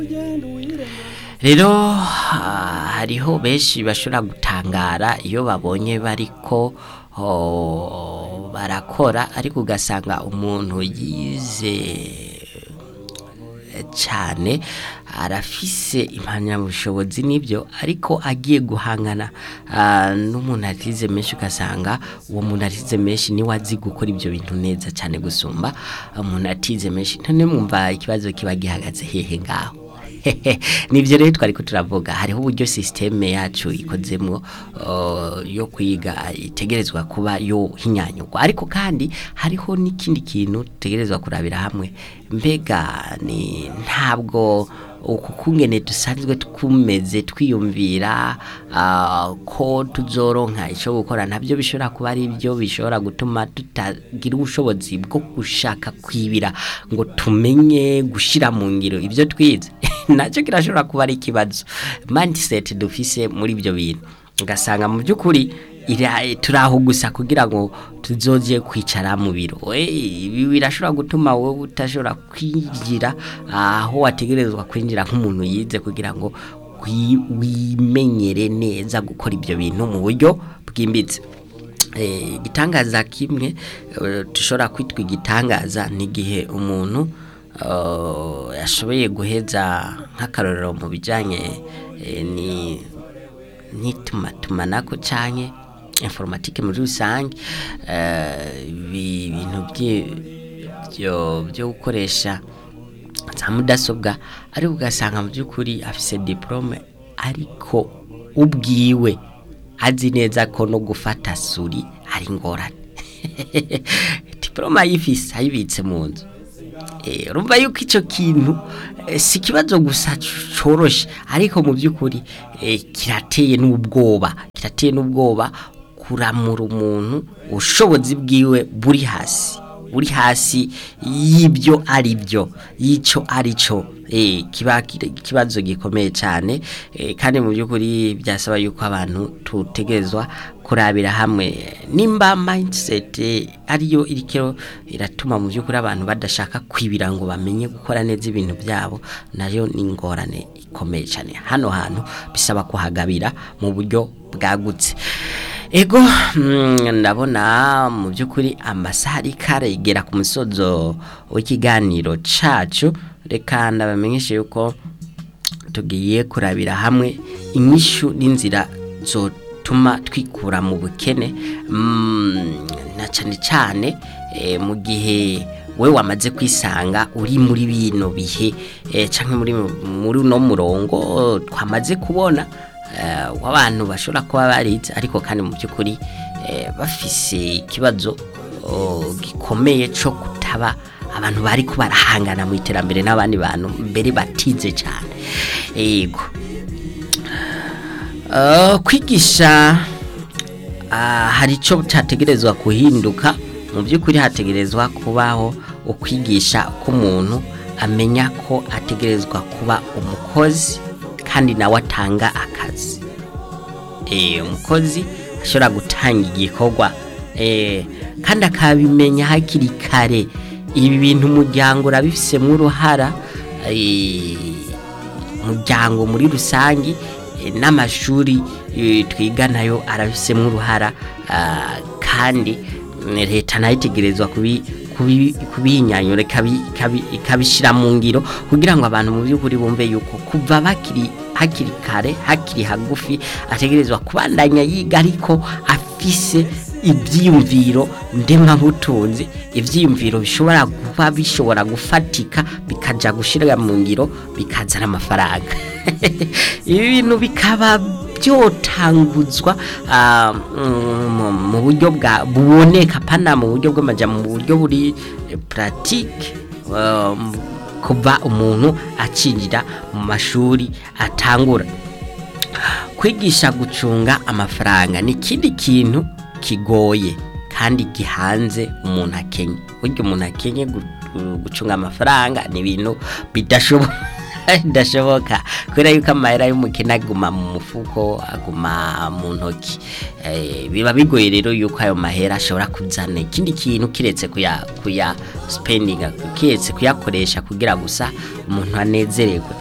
rero ah, hariho benshi bashobora gutangara iyo babonye bariko oh, barakora ariko ugasanga umuntu yize cyane arafise impamyabushobozi n'ibyo ariko agiye guhangana ah, n'umuntu atize menshi ugasanga uwo muntu atize menshi niwe azi gukora ibyo bintu neza cyane gusumba umuntu atize menshi none mwumva ikibazo kiba gihagaze hehe ngaho nibyo rero twari ko turavuga hariho uburyo sisiteme yacu ikozemo uh, yo kwiga itegerezwa kuba yo hinyanyurwa ariko kandi hariho n'ikindi kintu dutegerezwa kurabira hamwe mbega ni ntabwo uku kungene dusanzwe twumeze twiyumvira ah, ko tuzoronka icyo gukora nabyo bishobora kuba ari byo bishobora gutuma tutagira ubushobozi bwo gushaka kwibira ngo tumenye gushyira mu ngiro ibyo twize nacyo kirashobora kuba ari ikibazo mindset dufise muri ibyo bintu ugasanga mu by'ukuri ira- turaho gusa kugira ngo tuzoje kwicara mu biro Eh, ibi birashobora gutuma wowe utashobora kwinjira aho wategerezwa kwinjira nk'umuntu yize kugira ngo wi- wimenyere neza gukora ibyo bintu mu buryo bwimbitse Eh, igitangaza kimwe eh, dushobora kwitwa igitangaza ni igihe umuntu eh, yashoboye guheza nk'akarorero mu bijyanye eh, ni n'itumatumanako canke informatike muri rusange eh, ibi bintu byi- byo byo gukoresha za mudasobwa ariko ugasanga mu by'ukuri afise diplome ariko ubwiwe azi neza ko no gufata suri ari ingorane diplome ayifise ayibitse mu nzu Eh, urumva yuko icyo kintu eh, si ikibazo gusa c- coroshe ariko mu by'ukuri eh, kirateye n'ubwoba kirateye n'ubwoba kuramura umuntu ubushobozi bwiwe buri hasi buri hasi y'ibyo ari byo y'icyo ari cyo eh, kiba kiri- ikibazo gikomeye cyane eh, kandi mu by'ukuri byasaba yuko abantu tutegerezwa kurabira hamwe nimba mindset eh, ariyo irikero iratuma mu by'ukuri abantu badashaka kwibira ngo bamenye gukora neza ibintu byabo nayo ni ingorane ikomeye cyane hano hantu bisaba kuhagabira mu buryo bwagutse ego mm, ndabona mu by'ukuri amasaha ariko aragera ku musozo w'ikiganiro cacu reka ndabamenyeshe yuko tugiye kurabira hamwe inyishu n'inzira zotuma twikura mu bukene mm, na cyane cyane eh, mu gihe we wamaze kwisanga uri muri bino bihe eh, canke muri muri uno murongo twamaze kubona eh, w'abantu bashobora kuba barize ariko kandi mu by'ukuri eh, bafise ikibazo oh, gikomeye cyo kutaba abantu bari ko barahangana mu iterambere n'abandi bantu mbere batize cyane yego Uh, kwigisha ah, hari icyo cyategerezwa kuhinduka mu by'ukuri hategerezwa kubaho ukwigisha k'umuntu amenya ko ategerezwa kuba umukozi kandi nawe atanga akazi eh, umukozi ashobora gutanga igikorwa eh, kandi akabimenya hakiri kare ibi bintu umuryango urabifisemo uruhara eh, umuryango muri rusange eh, n'amashuri eh, twiga nayo arabifisemo uruhara ah, kandi mm, leta nayo itegerezwa kubi kubi- kubihinyanyura ikabi- ikabi- ikabishyira mu ngiro kugira ngo abantu mu by'ukuri bumve yuko kuva bakiri hakiri kare hakiri hagufi ategerezwa kubandanya yiga ariko afise ibyiyumviro ndemabutunzi ibyiyumviro bishobora kuba bishobora gufatika bikaja gushyira mu ngiro bikazana amafaranga ibi bintu bikaba byotanguzwa ah, mm, mu buryo bwa buboneka pana mu buryo bw'amaja mu buryo buri eh, pratique um, kuva umuntu acinjira mu mashuri atangura kwigisha gucunga amafaranga ni ikindi kintu kigoye kandi gihanze umuntu akenye burya umuntu akenye gu- gucunga amafaranga ni ibintu bidashoboka bidashoboka kubera yuko amahera y'umukene aguma mu mufuko aguma mu ntoki Eh, biba bigoye rero yuko ayo mahera ashobora kuzana ikindi kintu kiretse kuya kuya spending kiretse kuyakoresha kugira gusa umuntu anezererwe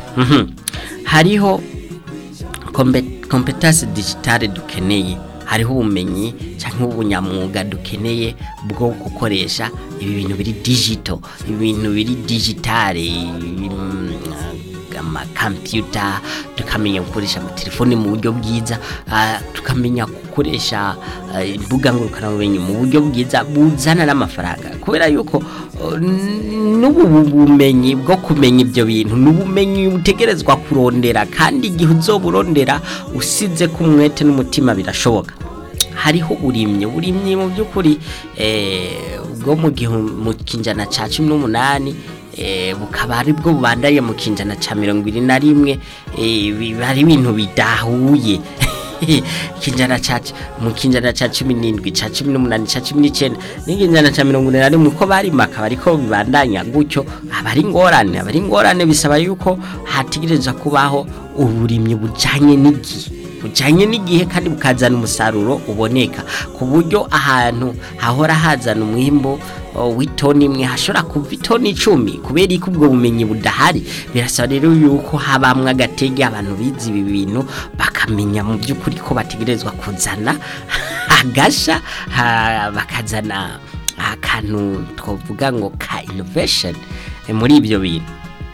Mhm. hariho kompe- competence digitale dukeneye hariho ubumenyi cyangwa ubunyamwuga dukeneye bwo gukoresha ibi bintu biri digital ibintu biri digitale mm, amakampiyuta tukamenya gukoresha amatelefoni mu buryo bwiza ah, tukamenya gukoresha ah, imbuga ngurukanabumenyi mu buryo bwiza buzana n'amafaranga kubera yuko oh, n- n'ubu bumenyi bwo kumenya ibyo bintu n'ubumenyi butegerezwa kurondera kandi igihe uzoburondera usize ku mwete n'umutima birashoboka hariho uburimyi uburimyi mu by'ukuri eh, bwo mu gihe mu kinjana cya cumi n'umunani eh, bukaba ari bwo bubandanye mu kinjana cya mirongo ine na rimwe eh, biba ari ibintu bidahuye kinjana ca mu kinjana ca cumi n'indwi ca cumi n'umunani ca cumi n'icenda n'inginjana ca mirongo ine na rimwe uko barimaka bariko bibandanya gutyo aba ari ingorane aba ari ingorane bisaba yuko hategereza kubaho uburimyi bujanye n'igihe bujanye n'igihe kandi bukazana umusaruro uboneka ku buryo ahantu hahora hazana umwimbo o, w'itoni imwe hashobora kuva itoni icumi kubera ko ubwo bumenyi budahari birasaba rero yuko habamwo agatege abantu bize ibi bintu bakamenya mu by'ukuri ko bategerezwa kuzana agasha ha- bakazana akantu twavuga ngo ka innovation eh, muri ibyo bintu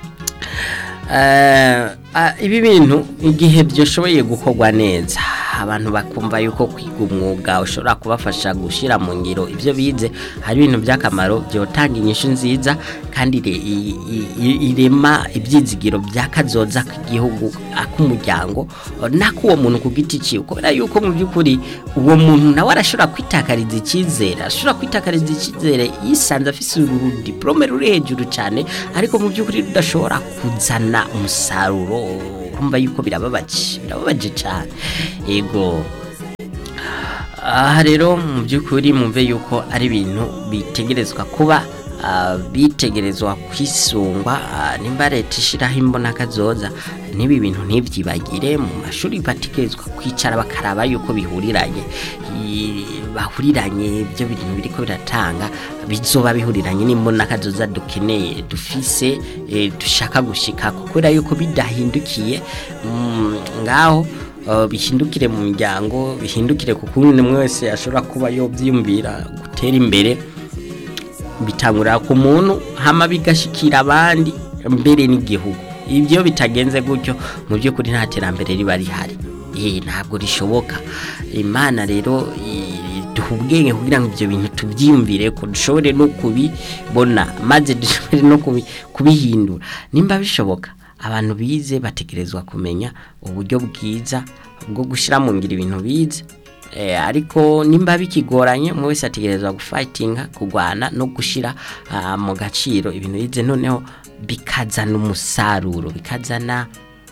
Eh, ah, ibi bintu igihe byoshoboye gukorwa neza abantu bakumva yuko kwiga umwuga ushobora kubafasha gushyira mu ngiro ibyo bize hari ibintu by'akamaro byotanga inyishu nziza kandi ire- i- i- i- irema ibyizigiro by'akazoza k'igihugu ak'umuryango n'ak'uwo muntu ku giti cyiwe kubera yuko mu by'ukuri uwo muntu nawe arashobora kwitakariza icyizere arashobora kwitakariza icyizere yisanze afise uru diplome ruri hejuru cyane ariko mu by'ukuri rudashobora kuzana umusaruro kumva yuko birababaje birababaje cyane yego aha rero mu by'ukuri mumve yuko ari ibintu bitegerezwa kuba ah, bitegerezwa kwisungwa ah, nimba leta ishyiraho imbonakazoza n'ibi bintu ntibyibagire mu mashuri bategerezwa kwicara bakaraba yuko bihuriranye I- bahuriranye ibyo bintu biriko biratanga bizoba bihuriranye n'imbonakazoza dukeneye dufise eh, dushaka gushika kubera yuko bidahindukiye mm, ngaho Uh, bihindukire mu miryango bihindukire ku kuntu umwe wese ashobora kuba yobyiyumvira gutera imbere bitangurira ku muntu hama bigashikira abandi mbere n'igihugu ibyo bitagenze gutyo mu by'ukuri nta terambere riba rihari eh ntabwo rishoboka imana rero i- duha ubwenge kugira ngo ibyo bintu tubyiyumvire ko dushobore no kubibona maze dushobore no kubi- kubihindura nimba bishoboka abantu bize bategerezwa kumenya uburyo bwiza bwo gushyira mu ngiro ibintu bize Eh, ariko nimba bikigoranye umwe wese ategerezwa gufightinga kurwana no gushyira ah, mu gaciro ibintu bize noneho bikazana umusaruro bikazana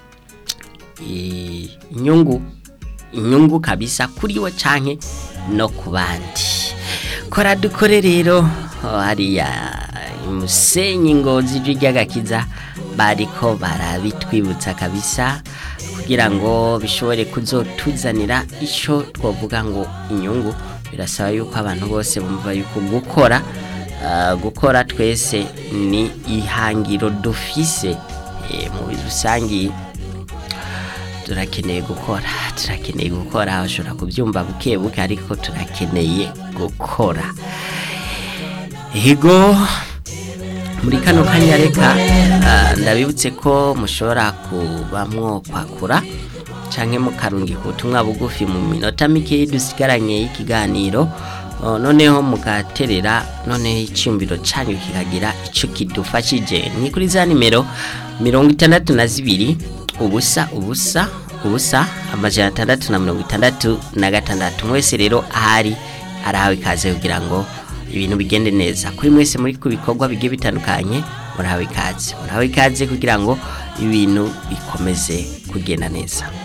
eh, inyungu inyungu kabisa kuri we canke no ku bandi kora dukore rero oh, hariya imusenyi ngozi ijwi ry'agakiza bariko barabitwibutsa kabisa kugira ngo bishobore kuzotuzanira icyo twavuga ngo inyungu birasaba yuko abantu bose bumva yuko gukora ah, gukora twese ni ihangiro dufise eh, mu rusange turakeneye gukora turakeneye gukora ushobora kubyumva buke buke ariko turakeneye gukora ego muri kano kanya reka ah, ndabibutse ko mushobora kuba mwokwakura canke mukarungika ubutumwa bugufi mu minota mike dusigaranye y'ikiganiro Oh, noneho mugaterera noneho icyumviro cyanyu kikagira icyo kidufashije ni kuri za nimero mirongo itandatu na zibiri ubusa ubusa ubusa amajana atandatu na mirongo itandatu na gatandatu mwese rero ahari arahawe ikaze kugira ngo ibintu bigende neza kuri mwese muri ku bikorwa bigiye bitandukanye murahawe ikaze murahawe ikaze kugira ngo ibintu bikomeze kugenda neza